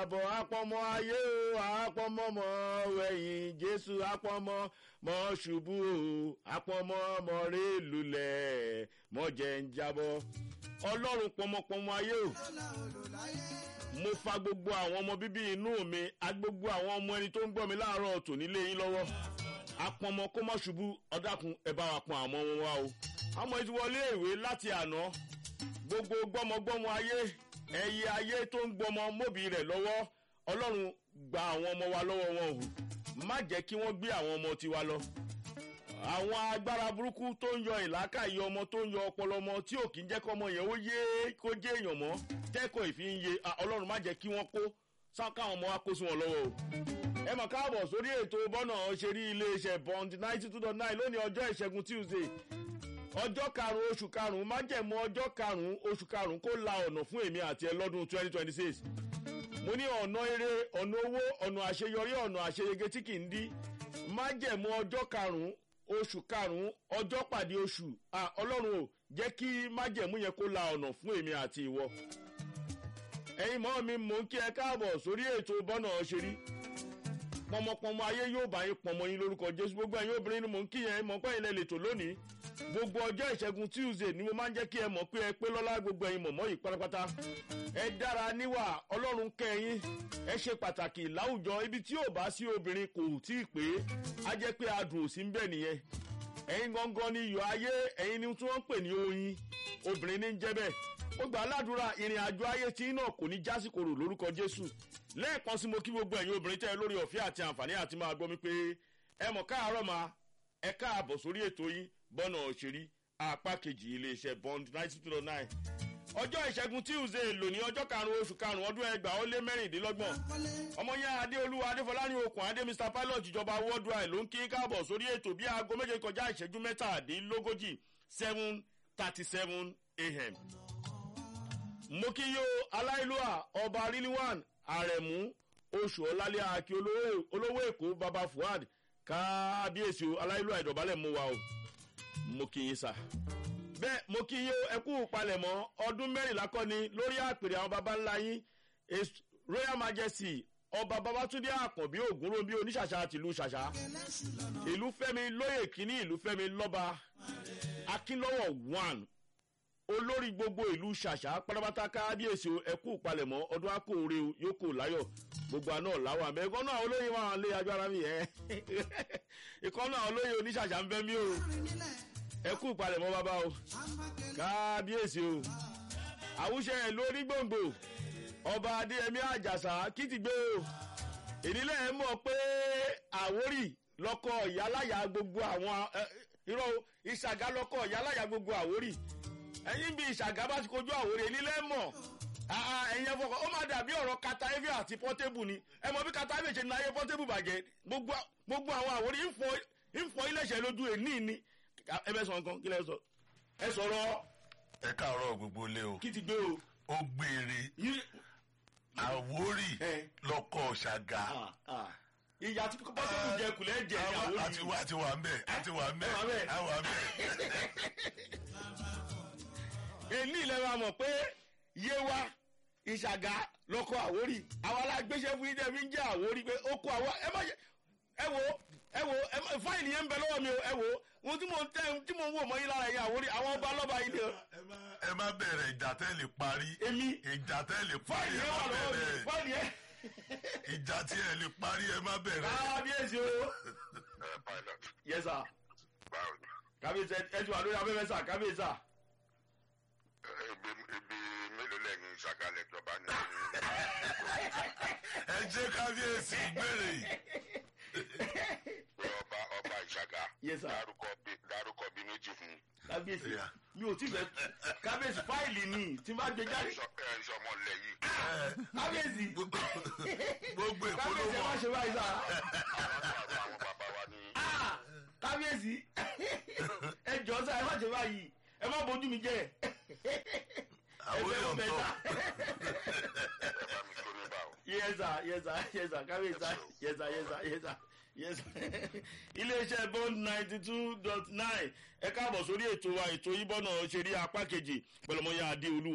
àbọ̀ apọ̀mọ ayé o apọ̀mọ mọ wẹ̀yìn jésù apọ̀mọ mọ ṣubú o apọ̀mọ mọ rè lulẹ̀ mọ jẹ́ ń jábọ́ ọlọ́run pọmọpọmọ ayé o mo fa gbogbo àwọn ọmọ bíbí inú mi a gbogbo àwọn ọmọ ẹni tó ń gbọ́ mi láàárọ̀ tò nílé yín lọ́wọ́ apọ̀mọ kó mọ̀ ṣubú ọ̀dàkùn ẹ̀ bá wa pọn àmọ́ wọn wá o àmọ́ ẹ ti wọlé ìwé láti àná gbogbo gbọ́mọgbọ́mọ ayé ẹyẹ ayé tó ń gbọmọ mọ́bì rẹ̀ lọ́wọ́ ọlọ́run gba àwọn ọmọ wa lọ́wọ́ wọn o má jẹ́ kí wọ́n gbé àwọn ọmọ tiwa lọ àwọn agbára burúkú tó ń yọ ìlàkàyè ọmọ tó ń yọ ọpọlọ ọmọ tí ò kí ń jẹ́ kọ́ ọmọ yẹn ó yé kó jẹ́ èèyàn mọ́ tẹ́kọ̀ọ́ ìfi ń ye ọlọ́run má jẹ́ kí wọ́n kó sákáwọn ọmọ wa kó sí wọn lọ́wọ́ o ẹ mọ̀ káàbọ̀ sórí ètò bọ́nà ṣe rí iléeṣẹ́ bond ninety two dot nine lónìí ọjọ́ ìṣẹ́gun tuesday ọjọ́ karùn-ún oṣù karùn-ún májẹ̀mú ọjọ́ karùn-ún oṣù karùn-ún kó la ọ̀nà fún èmi àti ẹ lọ́dún twenty twenty six mo ní ọ̀nà eré ọ̀nà owó ọ̀nà àṣeyọrí ọ̀nà àṣeyege tí kì í dí májẹ̀mú ọjọ́ karùn-ún oṣù karùn-ún ọjọ́ pàdé oṣù ọlọ́run ò jẹ́ kí májẹ̀mú yẹn kó la ọ̀nà fún èmi àti ìwọ ẹ̀yin mọ́ mi mò ń kí ẹ káàbọ̀ sórí ètò bọ́nà ṣe rí pọmọpọmọ ayé yóò bá yín pọmọ yín lórúkọ jésù gbogbo ẹ̀yin obìnrin ni mò ń kí yẹn mọ̀ pé ilẹ̀ lè tò lónìí gbogbo ọjọ́ ìṣẹ́gun tuesday ni mo máa ń jẹ́ kí ẹ mọ̀ pé ẹ pé lọ́lá gbogbo ẹ̀yin mọ̀mọ́ yìí pátápátá ẹ dára níwà ọlọ́run kẹyìn ẹ ṣe pàtàkì láwùjọ ibi tí ò bá sí obìnrin kò tí ì pé á jẹ́ pé adùn ò sí ń bẹ̀ nìyẹn ẹ̀yin gangan ni iyọ̀ ayé ẹ̀yin ni tí wọ́n ń pè ní oyin obìnrin ní ń jẹ́ bẹ́ẹ̀ ó gbà ládùúrà ìrìn àjò ayé tí náà kò ní jásìkòrò lórúkọ jésù lẹ́ẹ̀kan sí mo kí gbogbo ẹ̀yin obìnrin tẹ́ ẹ lórí ọ̀fẹ́ àti àǹfààní àti máa gbọ́ mi pé ẹ mọ̀ káàárọ̀ máa ẹ káàbọ̀ sórí ètò yín bọ́nà òṣèré apá kejì iléeṣẹ́ bond ninety two point nine ọjọ́ ìṣẹ́gun tuesday lónìí ọjọ́ karùn-ún oṣù karùn-ún ọdún ẹgbàá ó lé mẹ́rìndínlọ́gbọ̀n ọmọ yẹn adéolúwa adéfọláni okùn adé mr pilot ìjọba worldwide ló ń kí káàbọ̀ sórí ètò bí aago méje kọjá ìṣẹ́jú mẹ́tàdínlógójì seven thirty seven a.m. mo kí yó aláìlúwà ọba riliwan àrẹ̀mú oṣù ọ̀làlẹ́ àkí olówó èkó baba fuad kábíyèsí aláìlúwà ìdọ̀bálẹ̀ mú wa o mo kí yín sá. bẹ́ẹ̀ mo kí yín ẹ kú palẹ̀mọ́ ọdún mẹ́rìnlá kọ́ ni lórí àpèrè àwọn baba ńlá yín royal majesty ọba babatunde àkànbí ògúnròmí oníṣàṣà tìlú ṣàṣà ìlú fẹ́mi lóyè kínní ìlú fẹ́mi lọ́ba akínlọ́wọ̀ one olórí gbogbo ìlú ṣàṣà pátápátá kábíyèsí ẹ kú palẹ̀mọ́ ọdún akóore yóò kó láyọ̀ gbogbo àná làwọn àmì ẹ̀gbọ́n náà olóyè wà lé agbára mi ẹ̀ ìkọ́ náà olóyè oníṣàṣà ń bẹ́ mí o ẹ kú ìpalẹ̀mọ́ bàbá o kábíyèsí o àwùṣe ẹ̀ lórí gbòǹgbò ọba adéyẹmí àjàsà kìtìgbé o ìdílé ẹ mọ̀ pé àwórì lọ́kọ̀ ìyáláyà gbogbo àwọn irọ́ ìṣàgá lọ́kọ̀ ìyáláyà gbogbo àwórì ẹ̀yìn bí ìṣàgá bá ti kojú àwórì ìdílé mọ̀ ẹ̀yin ẹ̀fọ́ ó máa dàbí ọ̀rọ̀ kataevi àti pọ́tébù ni ẹ mọ̀ bí kataevi ṣe ní ayé pọ́tébù bàjẹ́ gbogbo àwọn àwòrí ń fọ iléeṣẹ́ lójú ẹ̀ ní ìní ẹ bẹ sọ nǹkan kí lẹ sọ ẹ sọ̀rọ̀. ẹ káàárọ̀ gbogbo ilé o. kí ti gbé o. ó gbére àwórì lọkọ ṣàgà. ìyá tí pọ́tébù jẹ kùlẹ̀ jẹ ní àwórì. àti wà àti wà ń bẹ̀ àti wà ń bẹ̀ àwà ń bẹ̀. èní ilẹ̀ wa mọ̀ pé yé wa ìṣàgá lọkọ àwórì àwọn alágbèsè fún yín fi ń jẹ àwórì pé ó kó àwọn ẹ má ẹ wo ẹ wo fáìlì yẹn ń bẹ lọ́wọ́ mi o ẹ wo ohun tí mo ń tẹ tí mo ń wò mọ́ yín lára yẹn àwòrí àwọn ọba lọ́ba yìí ni o. ẹ má bẹ̀rẹ̀ ìjà tẹ́ lè parí. èmi ìjà tẹ́ lè parí fáìlì ẹ yẹn má wà lọ́wọ́ mi bẹ̀rẹ̀ fáìlì yẹn. ìjà tí ẹ lè parí ẹ má bẹ̀rẹ̀. kábíyèsí o. ẹ pilot yes sir báwo ni kábíyèsí ẹ ti wà lórí afẹ́fẹ́ sà kábíyèsí sà. ibi ibi mélòó lẹ́yìn ìṣàkálẹ̀ ìjọba ní ẹ jẹ́ kábíyèsí gbére yìí. ọba ọba ìṣàgá Yes, sir. dárúkọ bí dárúkọ bí méjì fún kábíyèsí Yeah. mi ò tí fẹ́ kábíyèsí fáìlì ni tí n bá gbé jáde ẹ ń sọmọ lẹ yìí kábíyèsí gbogbo èkó ló kábíyèsí ẹ má mọ̀. ṣe báyìí sà. àwọn tó àwọn bàbá wa ní Ah, kábíyèsí ẹ jọ sá ẹ má ṣe báyìí ẹ má bójú mi jẹ àwórì ẹ fẹ́ mọ ọ̀tọ̀. bẹ́ẹ̀ sà. ẹ bá mi tó níbà o. yes sir yes sir yes sir kábíyèsí sà yes sir yes sir yes sir yes sir iléeṣẹ́ bond ninety two dot nine ẹ káàbọ̀ sórí ètò wa ètò ìbọ̀nà ṣeré apá kejì pẹ̀lọ́mọyà adéolúwa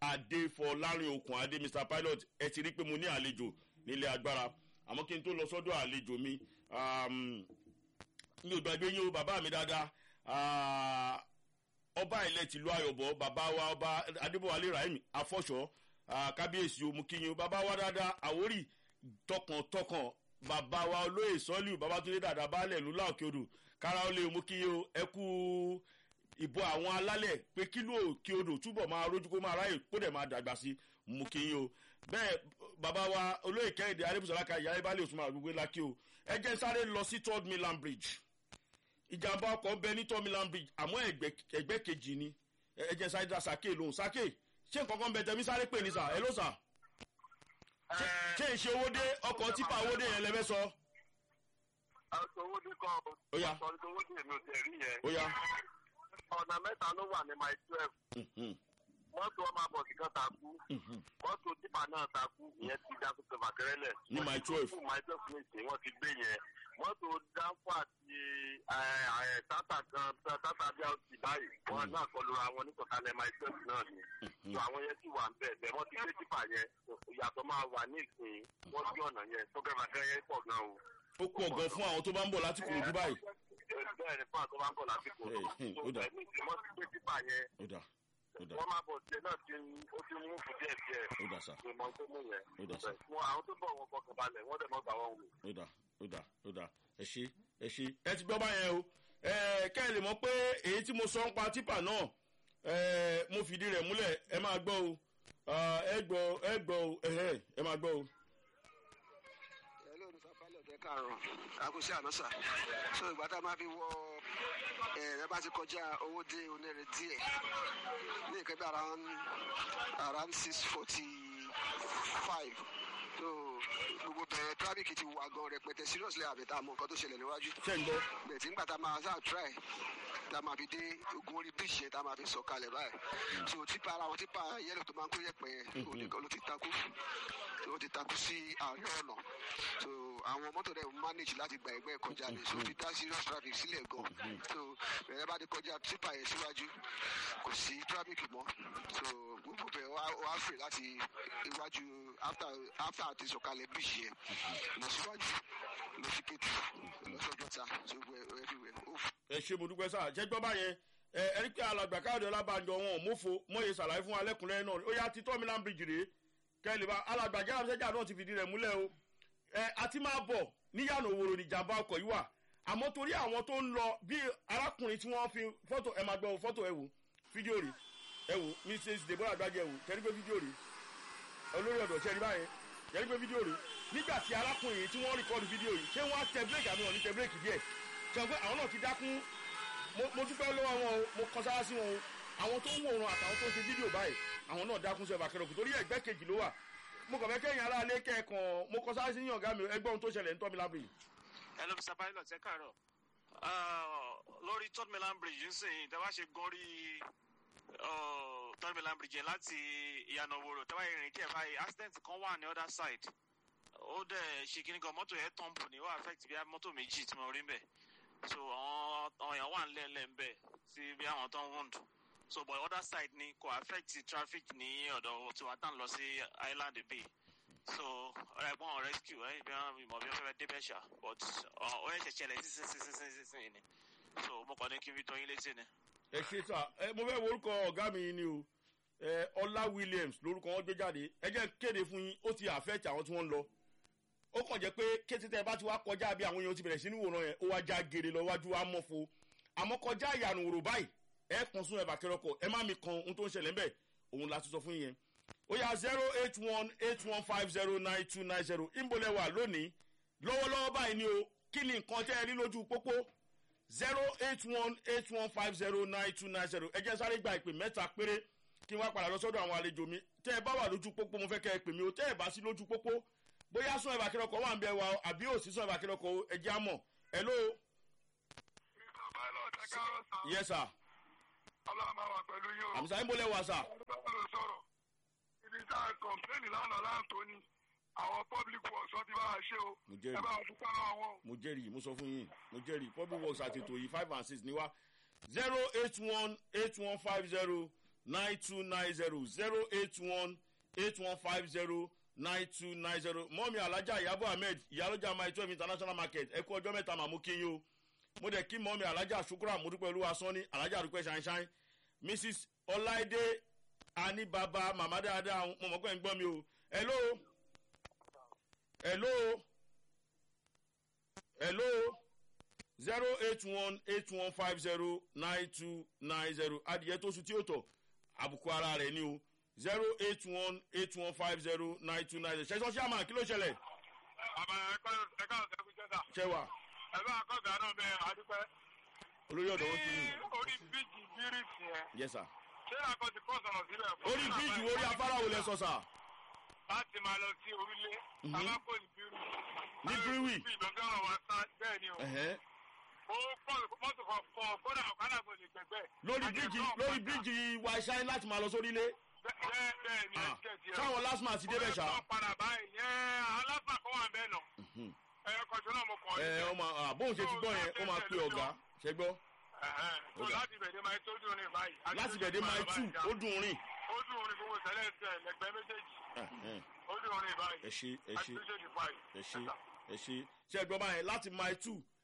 adéfọlárin okùn adé mr pilot ẹ ti rí pé mo ní àlejò nílé agbára àmọ́ kí n tó lọ sọ́dọ̀ àlejò mi um, mi ò gbàgbé yín o bàbá mi dáadáa ah, ọba ilẹ̀ tìlú ayọ̀bọ̀ bàbá wa ọba adébọ̀wálé rahim afọ́ṣọ́ ah, kábíyèsí o mú kí yín o bàbá wa dáadáa àwórì tọkàntọkàn bàbá wa olóyè sọ́líù babatunde dàda baálẹ̀ lula òkè odò kára ó lé o mú kí yín o ẹ kú ìbò àwọn alálẹ̀ pé kílò òkè odò túbọ̀ máa rójú kó máa ráyè kó dẹ̀ máa dàgbà sí mú kí yín o bẹ́ẹ̀ bàbá wa olóyè kẹ́hìndé arébùsọ̀láka ìyá ibálẹ̀ òsùnmọ̀ àgbègbè lákì o ẹ jẹ́ sáré lọ sí third milan bridge ìjàmbá ọkọ̀ ń bẹ ní third milan bridge àmọ́ ẹgbẹ́ ẹgbẹ́ kejì ni ẹ ẹ jẹ́ sáré dá sàké lóhùn sàké ṣé nǹkan kan ń bẹ tẹ̀mí sáré pè ní sà ẹ ló sà Ṣé- ṣé ìṣe owó dé ọkọ̀ tipa owó dé yẹn lẹ́fẹ́ sọ owó ní kan Ó yá. sọ owó ní èmi ò tẹ̀ rí yẹn. ó yá ọ̀nà mẹ́ta ló wà ní my twelve Mhm, mọ́tò ọmọ àbọ̀sí kan takú mhm. mọ́tò tipa náà takú ìyẹn ti dá tuntun màkẹ́rẹ́lẹ̀. Ní my 12. fún my twelve ní ìsìn wọ́n ti gbé yẹn mọ́tò dánfò àti tata kan tata bí a ti báyìí wọn náà kọlu àwọn nítòkálẹ̀ my twelve náà ni. so àwọn yẹn sì wà ń bẹ̀ bẹ́ẹ̀ wọ́n ti gbé tipa yẹn ìyàtọ̀ máa wà ní ìsìn wọ́n sí ọ̀nà yẹn tó bẹ́ẹ̀ màkẹ́rẹ́ yẹn pọ̀ gan o. ó pọ̀ gan fún àwọn tó bá ń bọ̀ láti kúrò dubai bẹ́ẹ̀ ni fún àtọ́ bá ń bọ̀ lásìkò Hey, hey, ó dà. tó bẹ́ẹ̀ ní wọ́n ti gbé tipa yẹn ó dà ó dà wọ́n máa bọ̀ tiẹ̀ náà ti ó ti mú fún díẹ̀ díẹ̀ ó dà sà ìmọ̀ tó mú yẹn. Ó dà sà. fún àwọn tó bọ̀ wọn fọkàn balẹ̀ wọ́n dẹ̀ mọ́ gbà wọ́n wò. ó dà ó dà ó dà ẹ ṣe ẹ ṣe ẹ ti gbọ́ báyẹn o ẹ kẹ́ ẹ lè mọ̀ pé èyí tí mo sọ ń pa tipa náà ẹ mo fìdí rẹ̀ múlẹ̀ ẹ máa gbọ́ o Ah, ẹ gbọ́ ẹ gbọ́ o ẹhẹ́, ẹ máa gbọ́ o. hello mr pilot ẹ káàárọ̀ àkùsí ànásà so ìgbà tá a máa fi wọ ẹ bá ti kọjá owó dé onírè díẹ̀ ní nǹkan bí around around six forty five so gbogbo bẹ̀rẹ̀ traffic ti wà gan rẹpẹtẹ seriously àbẹ̀tà mọ nǹkan tó ṣẹlẹ̀ níwájú ṣé ń gbọ́ bẹ̀ẹ̀ tí nígbà tá a máa sáà try tá a máa fi dé ogun orí bíṣì yẹn tá a máa fi sọ̀kalẹ̀ báyìí so tipa ara wọn tipa yẹlò tó máa ń kó yẹpẹ yẹn òun nìkan ló ti takú ó ti takú sí àárín ọ̀nà so àwọn mọ́tò rẹ̀ manage láti gba ẹgbẹ́ kọjá ni so fi dá serious traffic sílẹ̀ gan so bẹ̀rẹ̀ bá ti kọjá tipa yẹn síwájú kò sí traffic mọ́ so gbogbo bẹ̀ wá wá free láti iwájú after after àti sọ̀kalẹ̀ bíṣì yẹn lọ síwájú lọ sí kétù lọ sọ́jọ́ta so gbogbo everywhere ó ẹ ṣe mo dúpẹ́ sáà ṣẹ́gbọ́n báyẹn ẹ ẹ rí pé alàgbà káàdì ọlábànjọ wọn ò mófo mọ̀ye ṣàlàyé fún alẹ́kùnrin náà ó yá títọ́ milan bridge rèé kẹ́lẹ́ bá alàgbà jáde sẹ́jà náà ti fìdí rẹ̀ múlẹ̀ o ẹ àti máa bọ̀ níyànà òwòrò níjàmbá ọkọ̀ yìí wà àmọ́ torí àwọn tó ń lọ bí arákùnrin tí wọ́n fi fọ́tò ẹ máa gbọ́ fọ́tò ẹ wò fídíò rè ẹ wò mrs deborah gbájẹ wò kẹ́rí pé fídíò rè olórí ọ̀dọ̀ ṣẹ́ni báyẹn kẹ́rí pé fídíò rè nígbà tí arákùnrin yìí tí wọ́n rìkọ́dù fídíò yìí ṣé wọ́n á tẹ bírèkì àbí wọ́n ní tẹ bírèkì díẹ̀ ṣe pé àwọn náà ti dákún mo mo dúpẹ́ lọ́wọ́ wọn o mo kọ́ sára sí wọn o àwọn tó ń wòran àtàwọn tó ń ṣe fídíò báyìí àwọn náà dákún sí ẹ̀fà kẹrọ̀kù torí ẹ̀gbẹ́ kejì ló wà mo kàn fẹ́ kẹ́yìn ara alẹ́ kẹ́ẹ̀kan mo kọ́ sára sí yín ọ̀gá mi ẹgbẹ́ ohun tó ṣẹlẹ̀ ń tọ́ mi lábẹ́ hello mr pilot ẹ káàárọ̀ Ah, lórí third mainland bridge nsìn tẹ́ bá ṣe gan rí ah, third mainland bridge yẹn láti ìyànà òwòrò tẹ́ bá yẹ rìn díẹ̀ báyìí accident kan wà ní other side ó dẹ̀ ṣe kíní kan mọ́tò yẹn tọ́ǹbù ní ó affect bí i mọ́tò méjì tí mo rí ń bẹ̀ so àwọn àwọn èèyàn wà nílẹ̀ ń bẹ̀ sí bí àwọn tó ń wound so but other side ni kò affect traffic ní ọ̀dọ̀ tiwa tá à ń lọ sí island bay so ẹ̀gbọ́n ọ̀ rescue ẹ̀ bí wọ́n ìmọ̀ bí wọ́n fẹ́ débẹ̀ ṣá but ọ ẹ̀ ṣẹ̀ṣẹ̀ lẹ̀ sísínsínsínsín ni so mo kàn ní kí n fi tó yín létí ni. ẹ ṣe sà ẹ mo fẹ́ wo orúkọ ọ̀gá mi ni o ẹ ọlá williams lórúkọ wọn gbé jáde ẹ jẹ́ kéde fún yín ó ti àfẹ́tì àwọn tí wọ́n ń lọ ó kàn jẹ́ pé kété tẹ́ ẹ bá ti wá kọjá bí àwọn èèyàn ti bẹ̀rẹ̀ sí ní wòran yẹn ó wá já gèrè lọ wájú wa mọ́fo àmọ́ kọjá ìyànà òrò báyìí ẹ kàn sún ẹ bàkẹ́rẹ́ ọkọ̀ ẹ má mi kan ohun tó ń ṣẹlẹ̀ ńbẹ̀ òun la ti sọ fún yín yẹn ó yà zero eight one eight one five zero nine two nine zero ìmọ̀lẹ̀ wà lónìí lọ́wọ́lọ́wọ́ báyìí ni o kí ni nǹkan tẹ́ ẹ rí lójú pópó zero eight one eight one five zero nine two nine zero ẹ jẹ́ sáré gba ìpè mẹ́ta péré kí n wá padà lọ sọ́dọ̀ àwọn àlejò mi tẹ́ ẹ bá wà lójú pópó mo fẹ́ kẹ́ ẹ pè mí o tẹ́ ẹ bá sí lójú pópó bóyá sún ẹ̀bà kìlọ̀kọ̀ wà ń bẹ wa o àbí òsì sún ẹ̀bà kìlọ̀kọ̀ ẹ jẹ́ àmọ̀ hello pilot ẹ káàárọ̀ sá yes sir ọlọ́run máa wà pẹ̀lú yín o. àmísà ń bọ́lẹ̀ wá sà ọlọ́run ló sọ̀rọ̀ ibi tá a kọ̀ǹpléènì lánàá láǹtó ni àwọn public works wọn ti bá wa ṣe o mo ẹ jẹ́rìí bá wa dúpẹ́ lọ́wọ́ wọn o. mo jẹ́rìí mo sọ fún yín mo jẹ́rìí public works àtètò yìí five and six ni wá zero eight one eight one five zero nine two nine zero zero eight one eight one five zero nine two nine zero mọ́mi alájà ìyàbọ̀ ahmed ìyálójà my twelve international market ẹ kú ọjọ́ mẹ́ta màmú kí yín o mo dẹ̀ kí mọ́mi alájà ṣukura mọ́dúpẹ́ olúwa sọ́ni alájà àdúpẹ́ ṣáínṣáín mrs ọláìdé anibaba màmá dáadáa mo mọ̀ pé ń gbọ́ mi o hello hello hello zero eight one eight one five zero nine two nine zero adìyẹ tó sùn tí ó tọ̀ àbùkù ara rẹ̀ ni o zero eight one eight one five zero nine two nine zero ṣẹ́sọ́ ṣáàmà kí ló ṣẹlẹ̀ àbá ẹ̀ka ẹ̀ka ọ̀sẹ̀ kú jẹ́ta ṣẹwà ẹ̀ bá akọ́gà náà bẹ àdúpẹ́. olórí ọ̀dọ̀ wọn ti ní orí bíjì bíríìsì yẹn yẹsà ṣé àkọ́ ti kọ́ sọ̀rọ̀ sílẹ̀ fún orí bíríìjì wo orí afárá wo lẹ sọ sà láti máa lọ sí orílẹ̀ abákò ní bírù. Ní Bírúwì? ìdọ́gọ́rọ̀ wa sá bẹ́ẹ̀ ni o. ẹ̀hẹ́. ó pọ̀ mọ́tò kan fọ kódà ọ̀kadà kò lè gbẹ̀gbẹ́. lórí bíríìjì lórí bíríìjì wa ṣáín láti máa lọ sórí ilé bẹ́ẹ̀ bẹ́ẹ̀ ni ẹ Ah, jẹ́ tiẹ̀. sáwọn last man ti débẹ̀ ṣá ó padà báyìí yẹn aláfà kan wà bẹ́ẹ̀ nà. ẹ kọjú náà mo kàn ẹ ọ máa à, bóun ṣe ti gbọ́ yẹn ó máa pe ọ̀gá ṣe gbọ́ tó láti bẹ̀rẹ̀ máa tó dùn ní báyìí. láti bẹ̀dẹ̀ máa tù ó dùn rìn ó dùn ní gbogbo sẹ́lẹ̀ sẹ́ lẹ́gbẹ́ méjèèjì Ẹ̀hẹ́n. ó dùn ní báyìí. ẹ ṣe ẹ ṣe àti méjèèjì báyìí. ẹ ṣe ẹ ṣe ṣe ẹ gbọ́ báyẹn láti mile two